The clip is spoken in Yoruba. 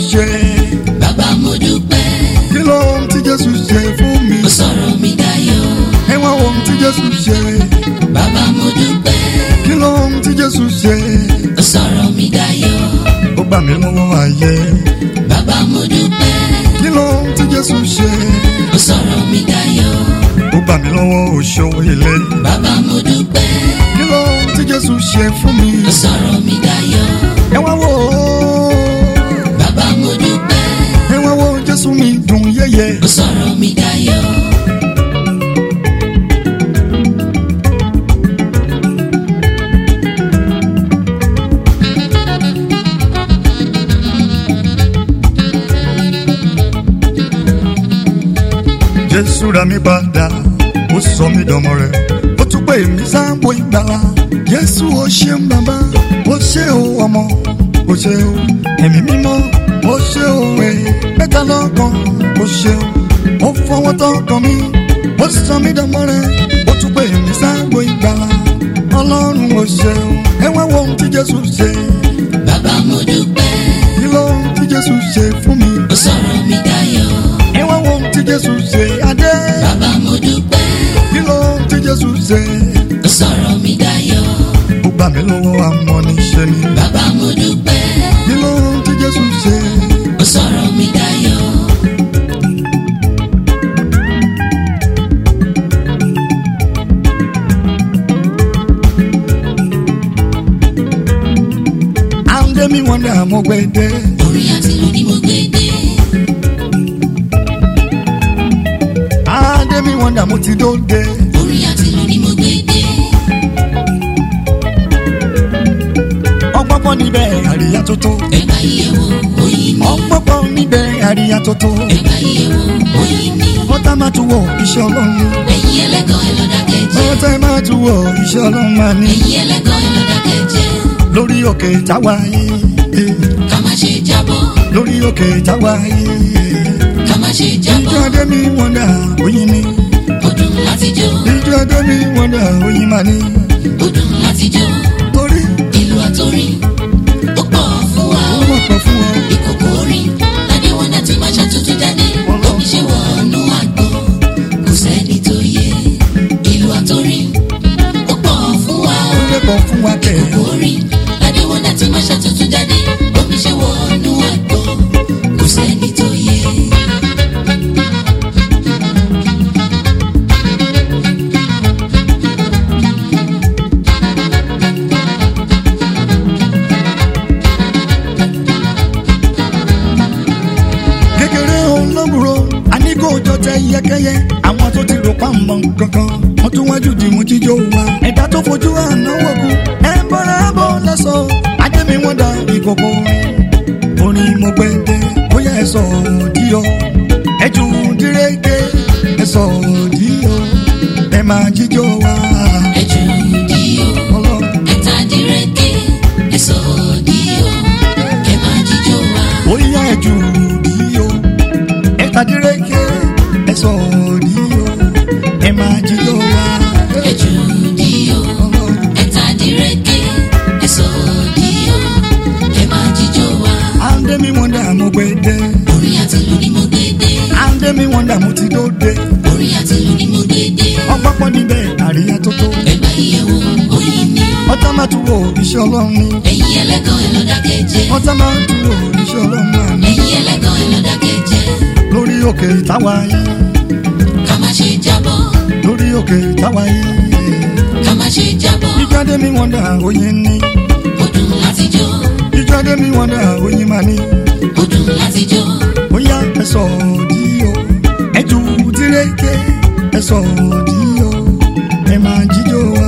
ṣe bàbá mo dúpẹ́ kí ló ń tí jésù ṣe fún mi ó sọ̀rọ̀ mi dayọ̀ ẹ wá wo ohun tí jésù ṣe bàbá mo dúpẹ́ kí ló ń tí jésù ṣe ó sọ̀rọ̀ mi dayọ̀ ó gbà mí lọ́wọ́ ayé bàbá mo dúpẹ́ kí ló ń tí jésù ṣe ó sọ̀rọ̀ mi dayọ̀ ó gbà mí lọ́wọ́ òṣò ilé bàbá mo dúpẹ́ kí ló ń tí jésù ṣe fún mi ó sọ̀rọ̀ mi dayọ̀ ẹ wá wo bàbá mo dúpẹ́ ẹ wá wo jésù mi dùn yéye ó sọ̀rọ̀ mi dayọ̀ jésù ra mi padà ó sọ mí dọmọ rẹ̀ ó tún pè mí sáàbò ìgbàlà jésù ó ṣeun bàbá ó ṣe o ọmọ ó ṣe o ẹ̀mí mímọ́ ó ṣe o ẹ̀ mẹ́ta lọ́kàn ó ṣe o ó fọwọ́ tọkàn mi ó sọ mí dọmọ rẹ̀ ó tún pè mí sáàbò ìgbàlà ọlọ́run ó ṣe o ẹ wá wo ohun tí jésù ṣe bàbá mo dúpẹ́ kí ló ń tí jésù ṣe fún mi ó sọ̀rọ̀ mi dayọ̀ ẹ wá wo ohun tí jésù ṣe adé bàbá mo dúpẹ́ kí ló ń tí jésù ṣe. ó sọ̀rọ̀ mi dayọ̀ ó gbà mí lọ́wọ́ amọ́niṣẹ́ ni. bàbá mo dúpẹ́ kí ló ń tí jésù ṣe. ó sọ̀rọ̀ mi dayọ̀ àǹdé mi wọ́n dà mọ́ gbẹ́dẹ́. orin àti ìlú ni mo gbé dé àǹdé mi wọ́n dà mo ti dóde. orin àti ìlú ni mo gbé dé ọ̀pọ̀pọ̀ níbẹ̀ àríyá tó tó. ẹgbà ìyẹ̀wò oyin mi ọ̀pọ̀pọ̀ níbẹ̀ àríyá tó tó. ẹgbà ìyẹ̀wò oyin mi ọ̀tá máa tún wọ̀ iṣẹ́ ọlọ́run. ẹ̀yin ẹlẹ́gàn ẹ lọ dákẹ́jẹ́ ọ̀tá máa tún wọ̀ iṣẹ́ ọlọ́run máa ní. ẹ̀yin ẹlẹ́gàn ẹ lọ dákẹ́jẹ́ lórí òkè táwa yìí. ká má ṣe jábọ́ lórí òkè táwa yìí. ká má ṣe jábọ́ ìjọ adé mi wọ́n dà oyin ni. ó dùn láti jó ìjọ adé mi wọ́n dà oyin máa ní. ó dùn láti jó torí ìlú àtòrin ó pọ̀ fún wa ó ó wọ̀ pọ̀ fún ọ. ìkòkò orin ládé wọn náà ti máa ṣàtúntò jáde omi ṣe wọnú àgbo kò sẹ́ni tó yẹ ìlú àtòrin ó pọ̀ fún wa ó ó lẹ́kọ̀ọ́ fún wa kẹ̀. ìkòkò orin ládé wọn náà ti máa ṣàtúntò jáde omi ṣe wọnú àgbo kò sẹ́ni tó yẹ. kékeré olóbùrò àníkóòjọ tẹ yẹkẹyẹ àwọn tó ti rò pàmò kankan wọn tún wájú di mú jíjó wa ẹ̀dá tó fojú ànáwó kú ẹ bọ́ra bọ́ lọ́sọ̀ adémi wọn da ìkòkò orin mo gbẹ dé bóyá ẹ sọ díọ ẹ jù dírẹ́kẹ́ ẹ sọ díọ ẹ máa jíjó wa ẹjù díò ọlọ́run. ẹta dírẹ́kẹ́ ẹ̀sọ́ díò kẹ́ máa jíjó wa. Oya ẹ̀jú díò, ẹ̀ka dírẹ́kẹ́, ẹ̀sọ̀ díò, ẹ̀ máa jíjọ wá. ẹjù díò ẹta dírẹ́kẹ́ ẹ̀sọ́ díò kẹ́ máa jíjó wa. Àǹdé mi wọ́n dà mo gbẹ̀dẹ̀, orin àti ìlú ni mo gbé dé àǹdé mi wọ́n dà mo ti dóde. orin àti ìlú ni mo gbé dé Ọ̀pọ̀pọ̀ níbẹ̀ àríyá tó tó. ẹgbà ìyẹ̀wò oyin mi Ọ̀tá máa tún wo iṣẹ́ ọlọ́run ni. ẹ̀yin ẹlẹ́gàn ẹ lọ dákẹ́jẹ́ Ọ̀tá máa tún wo iṣẹ́ ọlọ́run máa ní. ẹ̀yin ẹlẹ́gàn ẹ lọ dákẹ́jẹ́ Lórí òkè táwa yìí, ká má ṣe jábọ́ lórí òkè táwa yìí. ká má ṣe jábọ́ Ìjáde mi wọ́n dà oyin ní. ó dùn láti jó Ìjáde mi wọ́n dà oyin máa ní. ó dùn láti jó Oya ẹ̀sọ̀ díò, ẹ̀jú dírẹ́kẹ́, ẹ̀sọ̀ díò, ẹ̀ máa jíjó